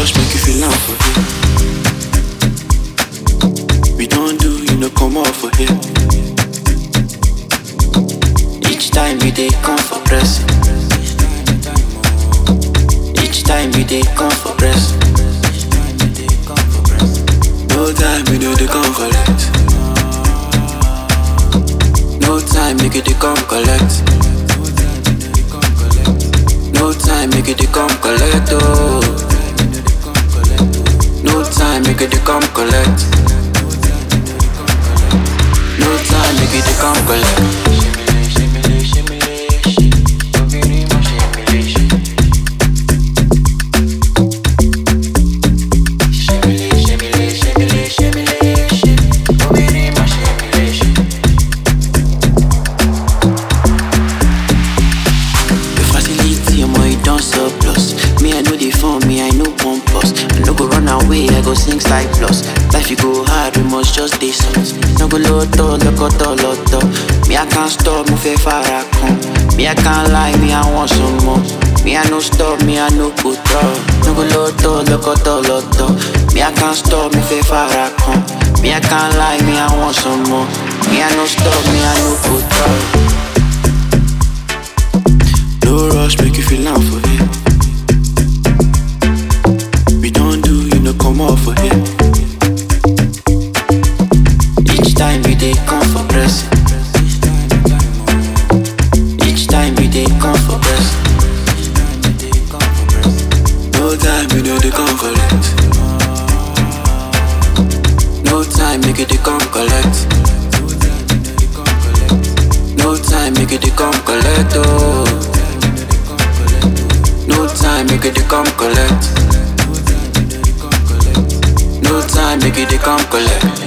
rush, make you feel am for here. We don't do, you know, come out for here. Each time we dey come for pressing. Each time we dey come for pressing. No time we know they come collect. No time make it they come collect. No time make it they come collect. Oh. No time make it they come collect. No time make it they come collect. The facility, omo, it don't surplus. Me, I know the phone, me, I know pompous. I no go run away, I go sing side plus. Life you go hard, we must just stay soft. No go loto, lokoto, loto. Me, I can't stop, me, fe fara con. Me, I can't lie, me, I want some more. Me, I no stop, me, I no put up. No go loto, lokoto, loto. Me, I can't stop, me, fe fara con. Me, I can't lie, me, I want some more. Me, I no stop, me, I no put up. No rush, make you feel am for here. We don't do, you know, come out for here. Each time we dey come for pressing. Each time we dey come for pressing. No time we know they come collect. No time make it they come collect. No time make it they come collect. Oh. No time make it they come collect. No time make it they come collect.